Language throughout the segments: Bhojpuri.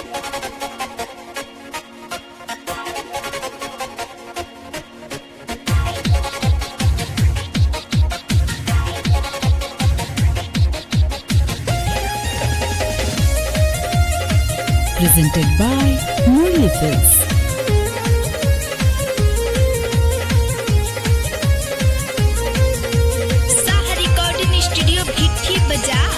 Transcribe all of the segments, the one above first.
presented by Murli Films. Saha recording studio Bhitthi बाजार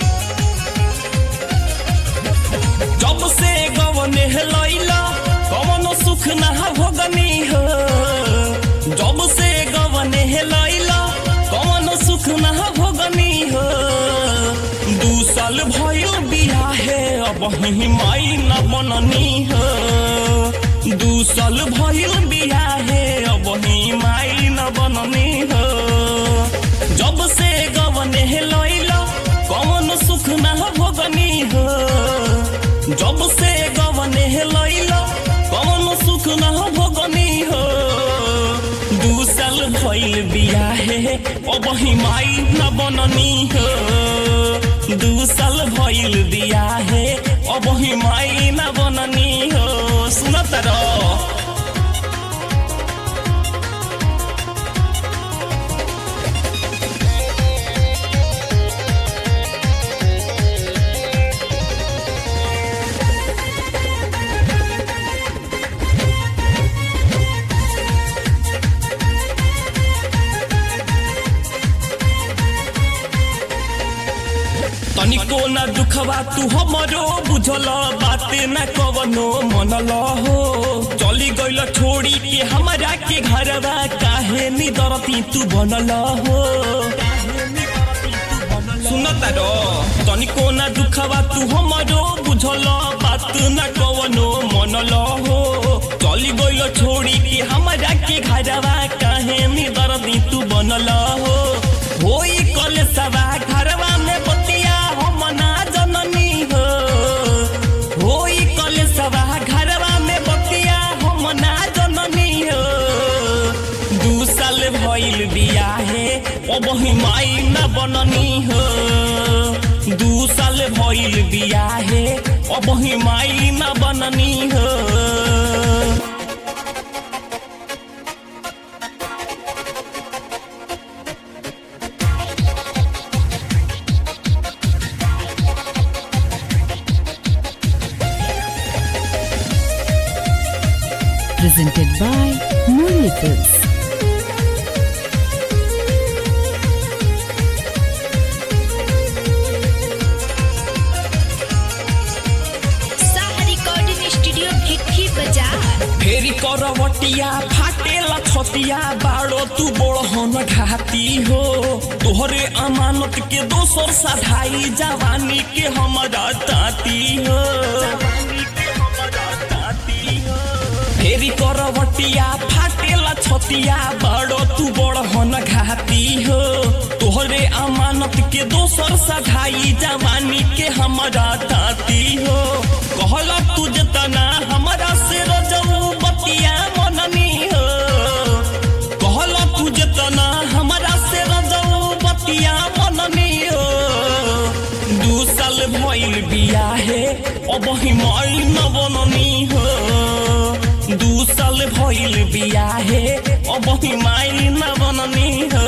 जब से गवने लैला कवनो सुख ना भोगनी हो जब से गवने लैला कवनो सुख ना भोगनी हो दू साल भयो बियाहे अब ही माई न बननी हो दू साल भयो बियाहे अब ही माई न बननी हो जब से गवने लैला कवनो सुख ना भोगनी हो जब से गवने लैला कौन सुख न भोगनी हो दू साल भइल बियाहे अब ही माई न बननी हो दू साल भइल बियाहे अब ही माई न बननी हो सुनत रह तनिको न दुखवा तू हमरो बुझल बाते न कवनो मनल हो चली गइल छोड़ी के हमरा के घरवा काहे नि दरती तू बनल हो सुनत रो तनिको न दुखवा तू हमरो बुझल बात न कवनो मनल हो चली गइल छोड़ी के हमरा के घरवा काहे नि दरती तू बनल हो होई कल सवा घरवा में बतिया हम ना जननी हो होई कल सवा घरवा में बतिया हम ना जननी हो दू साल भइल बियाहे अब ही माई न बननी हो दू साल भइल बियाहे अब ही माई न बननी हो Presented by Murli Films. Saha recording studio Bhitthi बाजार फेरि करवटिया फाटेला छतिया बाड़ो तू बड़हन घाती हो तोहरे अमानत के दोसर साधाई जवानी के हमरा ताती हो फेरि करवटिया फाटेला छतिया बाड़ो तू बड़हन घाती हो तोहरे अमानत के दोसर साधाई जवानी के हमरा ताती हो कहला तू जना हमरा से रजऊ बतिया मननी हो कहला तू जना हमरा से रजऊ बतिया मननी हो दू साल भइल बियाहे अब ही माई न बननी हो दू साल भइल बियाहे अब ही माई न बननी हो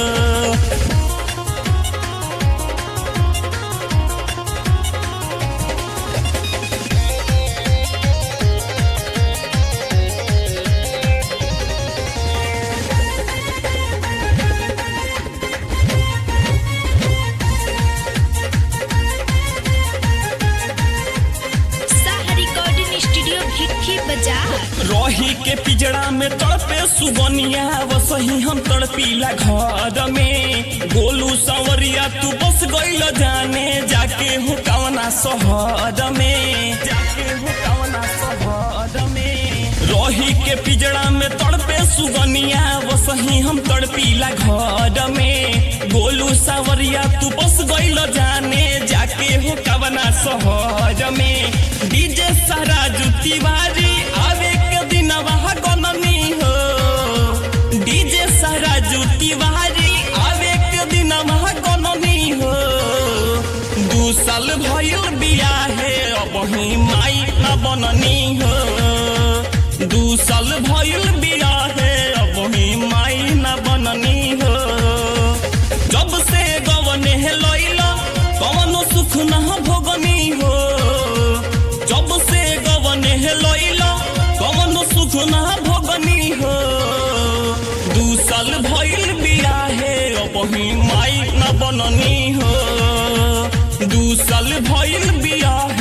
साहा रिकॉर्डिंग स्टूडियो भिट्ठी बाजार रही के पिजड़ा में तड़पे सुगनिया वसही हम तड़पीला घर में गोलू संवरिया तू बस गइल जाने जाके हो कवना शहर में जाके हो कवना शहर में रही के पिजड़ा में तड़पे सुगनिया वसही हम तड़पीला घर में गोलू सावरिया तू बस गइल जाने जाके हो कवना शहर में डीजे सारा तिवारी आवे के दिन वहाँ गननी हो डीजे सारा तिवारी आवे के दिन वहाँ गननी हो दू साल भइल बियाहे अब ही माई न बननी हो दू साल भइल बियाहे अबही माई न बननी हो जब से गवने लैला कवनो सुख न भोगनी हो जब से गवने लैला कवनो सुख न भोगनी हो दू साल भइल बियाहे अबही माई न बननी हो दू साल भइल बियाहे